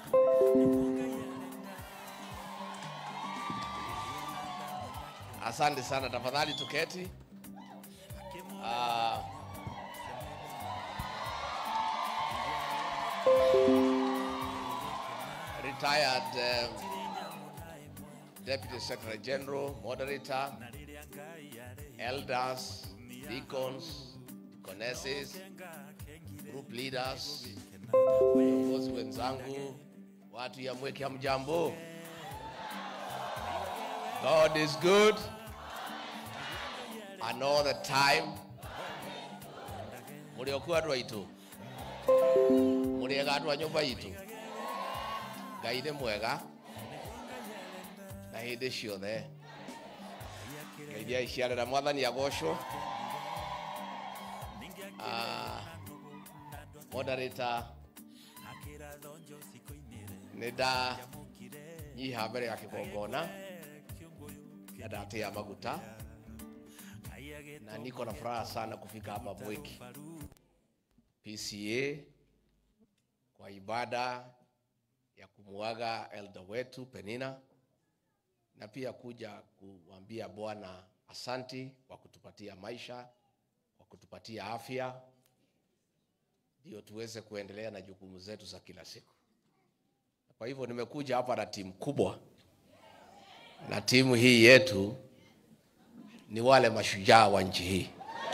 Asante sana, tafadhali tuketi. Ah, retired um, Deputy Secretary General, Moderator, elders, deacons, deaconesses, group leaders, viongozi wenzangu, watu ya Mweke, hamjambo? God is good and all the time. Muliokuwa andũ aitũ mũrĩega andũ a nyũmba itũ ngai nĩ mwega na hĩndĩ ciothe ngeithia iciarĩra mwathani agocwo Ah, moderator nĩ ndanyiha mbere ya kĩgongona na ndatia maguta na niko na furaha sana kufika hapa Mwiki PCA kwa ibada ya kumuaga elder wetu Penina na pia kuja kuambia Bwana asanti kwa kutupatia maisha, kwa kutupatia afya, ndio tuweze kuendelea na jukumu zetu za kila siku. Kwa hivyo nimekuja hapa na timu kubwa, na timu hii yetu ni wale mashujaa wa nchi hii.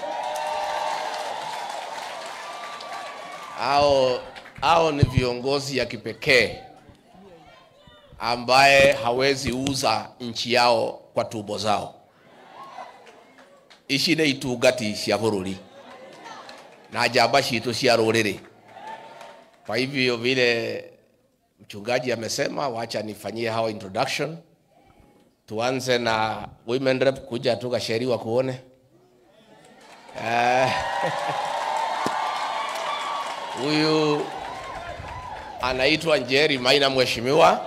Hao hao ni viongozi ya kipekee ambaye hawezi uza nchi yao kwa tumbo zao. Ici nĩ itungati cia bũrũri na njamba citũ cia rũrĩrĩ. Kwa hivyo vile mchungaji amesema, wacha nifanyie hawa introduction. Tuanze na women rep, kuja tu Gacheri wakuone. Eh, Huyu anaitwa Njeri Maina, mheshimiwa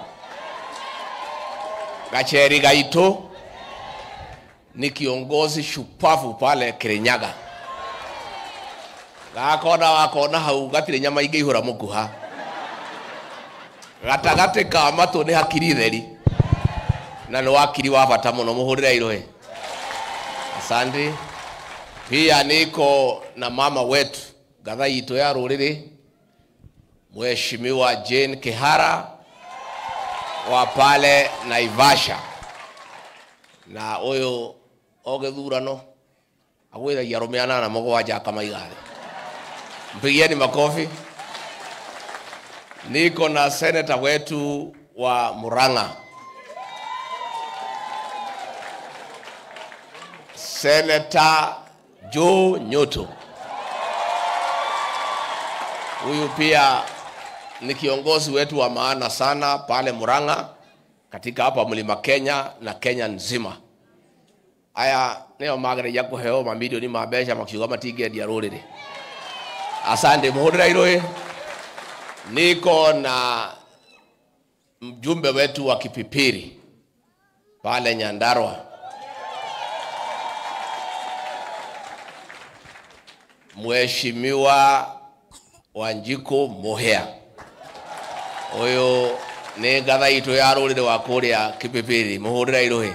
Gacheri Gaito ni kiongozi shupavu pale Kirinyaga. Gakona wakona hau gatirĩ nyama ingĩihũra mũkuha gatagatĩ ka matũ nĩ hakiri theri na nĩ wakiri wa bata mũno mũhũrĩre irũĩ asante pia niko na mama wetu ngatha itũ ya rũrĩrĩ mheshimiwa Jane Kihara wa pale Naivasha na ũyũ o gĩthurano agwĩthagia arũme anana mũgwanja akamaiga thĩ mpigieni makofi niko na seneta wetu wa Murang'a Seneta Joe Nyoto. Huyu pia ni kiongozi wetu wa maana sana pale Murang'a katika hapa mlima Kenya na Kenya nzima. Aya nĩo magereria kũheo mamirioni ma mbeca makiuga matingĩendia rũrĩrĩ. Asante muhũrĩra irũĩ. Niko na mjumbe wetu wa Kipipiri pale Nyandarua. Mheshimiwa Wanjiko Muhia. Huyu nĩ ngatha itũ ya rũrĩrĩ wa kũrĩa Kipipiri, mũhũrĩra irũĩ.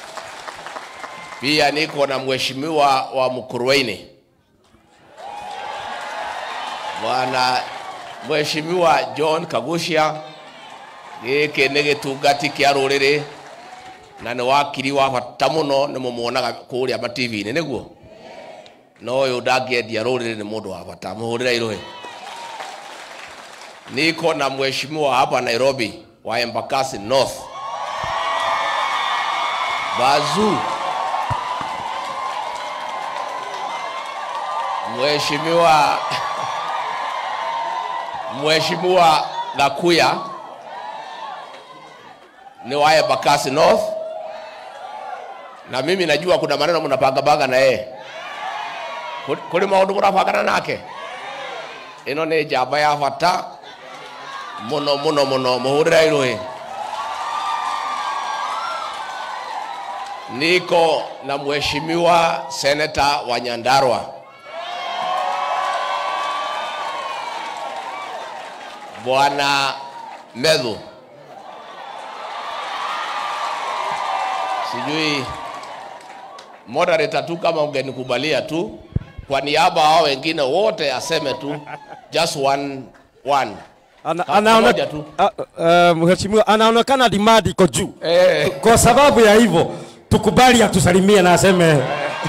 Pia niko na mheshimiwa wa Mkuruaini Bwana Mheshimiwa John Kagucia, gĩkĩ nĩ gĩtungati kĩa rũrĩrĩ na nĩ wakiri wa bata mũno nĩ mũmuonaga kũrĩa mativi-inĩ nĩguo no ũyũ ndangĩendia rũrĩrĩ nĩ mũndũ wa bata mũhũrĩra irũĩ niko na mheshimiwa hapa Nairobi wa Embakasi North Bazu Mheshimiwa Mheshimiwa Gakuya ni wa Embakasi North, na mimi najua kuna maneno mnapangapanga na yeye, kuri maundu murabangana nake. Ino ni njamba ya bata muno muno muno, muhurira irũĩ. Niko na mheshimiwa seneta wa Nyandarua Bwana Medhu. Sijui moderator tu kama ungenikubalia tu kwa niaba hao wengine wote aseme tu just one one. Ana, Ka- anaone, kamoja tu. a, a, mheshimiwa anaonekana demand iko juu. Eh, Kwa sababu ya hivyo tukubali atusalimie na aseme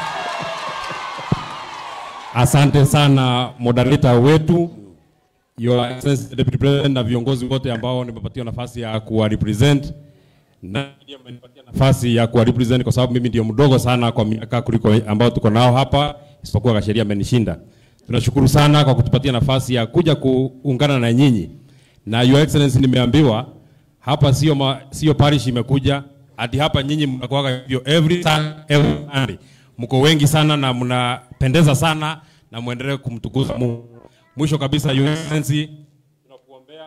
Asante sana moderator wetu Your Excellency Deputy President na viongozi wote ambao nimepatiwa nafasi ya kuwa represent na ndio amenipatia nafasi ya kuwa represent kwa sababu mimi ndio mdogo sana kwa miaka kuliko ambao tuko nao hapa, isipokuwa kasheria amenishinda. Tunashukuru sana kwa kutupatia nafasi ya kuja kuungana na nyinyi, na Your Excellency, nimeambiwa hapa sio ma, sio parish imekuja hadi hapa, nyinyi mnakuwaga hivyo every Sun- every Sunday, mko wengi sana na mnapendeza sana na muendelee kumtukuza Mungu. Mwisho kabisa, Your Excellency, tunakuombea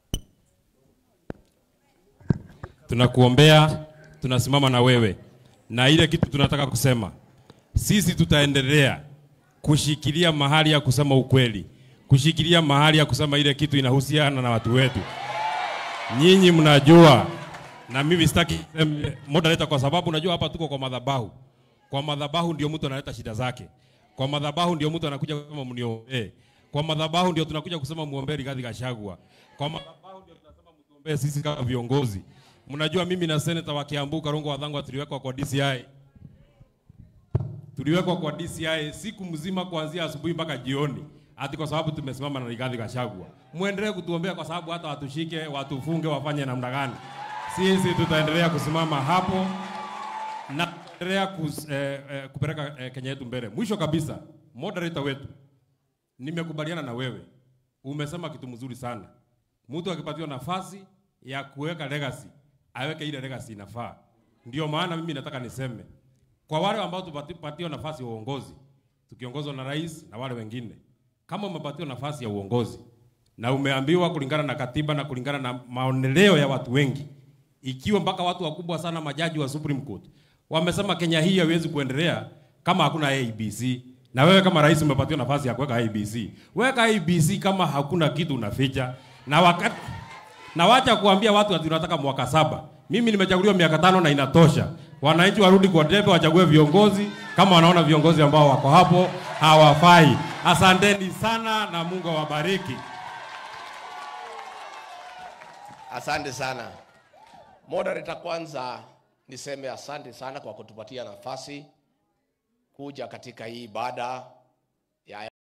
tunakuombea, tunasimama na wewe, na ile kitu tunataka kusema, sisi tutaendelea kushikilia mahali ya kusema ukweli, kushikilia mahali ya kusema ile kitu inahusiana na watu wetu. Nyinyi mnajua, na mimi sitaki niseme moderator, kwa sababu unajua hapa tuko kwa madhabahu. Kwa madhabahu ndio mtu analeta shida zake, kwa madhabahu ndio mtu anakuja kusema mniombee, kwa madhabahu ndio tunakuja kusema muombee Rigathi Gachagua, kwa madhabahu ndio tunasema mtuombee sisi kama viongozi. Mnajua mimi na senator wa Kiambu Karungo Wathang'wa tuliwekwa kwa DCI tuliwekwa kwa DCI siku mzima kuanzia asubuhi mpaka jioni, ati kwa sababu tumesimama na Rigathi Gachagua. Muendelee kutuombea kwa sababu hata watushike, watufunge, wafanye namna gani, sisi tutaendelea kusimama hapo na tutaendelea kus, eh, eh, kupeleka eh, Kenya yetu mbele. Mwisho kabisa, moderator wetu, nimekubaliana na wewe, umesema kitu mzuri sana. Mtu akipatiwa nafasi ya kuweka legacy, aweke ile legacy inafaa. Ndio maana mimi nataka niseme kwa wale ambao tupatiwa nafasi ya uongozi tukiongozwa na rais na wale wengine, kama umepatiwa nafasi ya uongozi na umeambiwa kulingana na katiba na kulingana na maoneleo ya watu wengi, ikiwa mpaka watu wakubwa sana, majaji wa Supreme Court wamesema Kenya hii haiwezi kuendelea kama hakuna ABC, na wewe kama rais umepatiwa nafasi ya kuweka ABC, weka ABC kama hakuna kitu unaficha, na wakati na wacha kuambia watu ati tunataka mwaka saba. Mimi nimechaguliwa miaka tano na inatosha. Wananchi warudi kwa debe, wachague viongozi kama wanaona viongozi ambao wako hapo hawafai. Asanteni sana na Mungu awabariki. asante sana moderator. Kwanza niseme asante sana kwa kutupatia nafasi kuja katika hii ibada ya